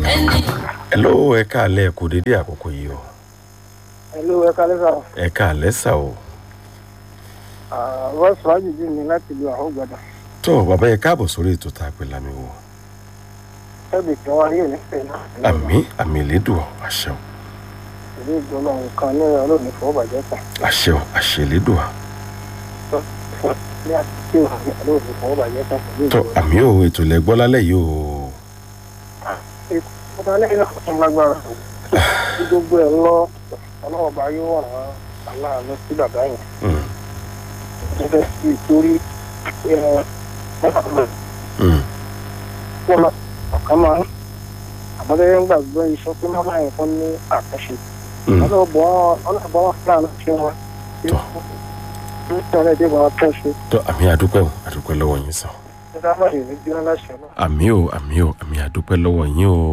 ẹni hello ẹ káàlẹ́ ẹ kú dédé àkókò yìí o Hello, ẹ kálẹ́ sà. ẹ káàlẹ́ sà o Voice Fàájì jí mi láti lu àwọn gbàdàn. tó bàbá yẹ káàbọ̀ sórí ètò tá a pè lámì wò Ẹbí tí wọ́n rí òní pè náà. àmì àmì ìlédùn àṣẹ o Ìlú ìgbọ́nà nǹkan ní ọ̀rọ̀ ní fọwọ́bàjẹ́ kan. àṣẹ o àṣẹ ìlédùn à Ní àtúntò ní ọ̀rọ̀ ní fọwọ́bàjẹ́ kan. Ìlú tó ìgbọ́nà. àmì o ètò lẹ́gbọ́ lálẹ́ yìí o Ọba lẹ́yìn náà fún lágbára. Bí gbogbo ẹ̀ lọ, ọlọ́wọ́ bá yóò wà wọ́n aláàánú sí bàbá yẹn. Mm, Mo fẹ́ sí ìtorí mm, wọ́n lọ ọ̀kan máa ń. Àmọ́lẹ́yìn ń gbàgbọ́ iṣẹ́ pé máa ń fún ní àtúnṣe. mm. Ọlọ́bọ̀ ọlọ́bọ̀ wọn fúlàní ṣe wọn. Tọ́. Ní ìtọ́lẹ̀ dé wọn tún ṣe. tó àmì àdúpẹ́ o àdúpẹ́ lọ́wọ́ yín sàn Ìdámọ̀ ìrìn bí wọ́n láṣẹ náà. àmì o àmì o àmì àdúpẹ́ lọ́wọ́ yín o.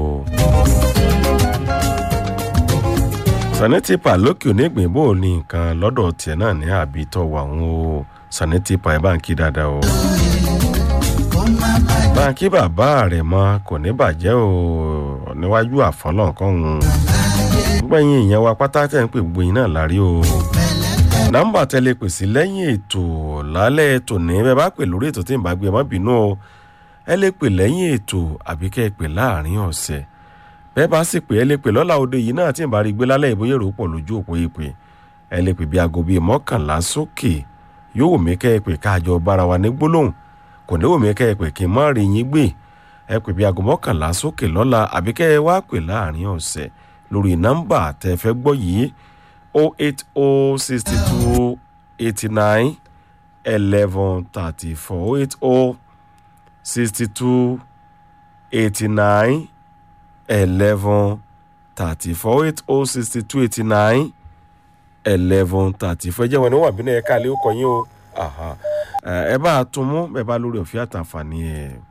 sanitipa lókè onígbìn bò ní nǹkan lọ́dọ̀ tiẹ̀ náà ní àbí tọ́wọ́ àwọn o sanitipa ẹ̀ bá ń kí dáadáa o. báńkì bàbá rẹ̀ mọ́ kò ní bàjẹ́ o níwájú àfọlọ́nkọ́hún gbẹ̀yìn ìyẹn wa pátá tẹ̀ ń pè gbogbo yín náà lárí o nọ́mbà tẹ́lẹ̀ pè sí lẹ́yìn ètò lálẹ́ ètò ní bẹ́ẹ̀ bá pè lórí ètò tí ń bá gbé ẹ má bínú o ẹ lè pè lẹ́yìn ètò àbí kẹ́ ẹ pè láàrin ọ̀sẹ̀ bẹ́ẹ̀ bá sì pè ẹ lè pè lọ́la òde yìí náà tí ń bá rí gbé lálẹ́ ìbóyè rò pọ̀ lójú òpó ìpè ẹ lè pè bí aago bíi mọ́kànlá sókè yóò wù mí kẹ́ ẹ pè káàjọ bára wa ní gbólóhùn kò ní wù mí kẹ́ ẹ pè kí n má rí yín gbé ẹ pè bí aago mọ́kànlá sókè lọ́la àbí kẹ́ ẹ wá pè láàrin ọ̀sẹ̀ lórí nọ́mbà tẹ́ fẹ́ gbọ́ yìí 08062 89 11 34 080 62 89 11 34 080 62 89 11 34 jẹ́ wọn ní wọ́n àbínú ẹ̀ka àlẹ́ ó kọ́ yín o Aha. ẹ ẹ bá a tún mú bẹ́ẹ̀ bá lórí ọ̀fẹ́ àtàǹfààní ẹ̀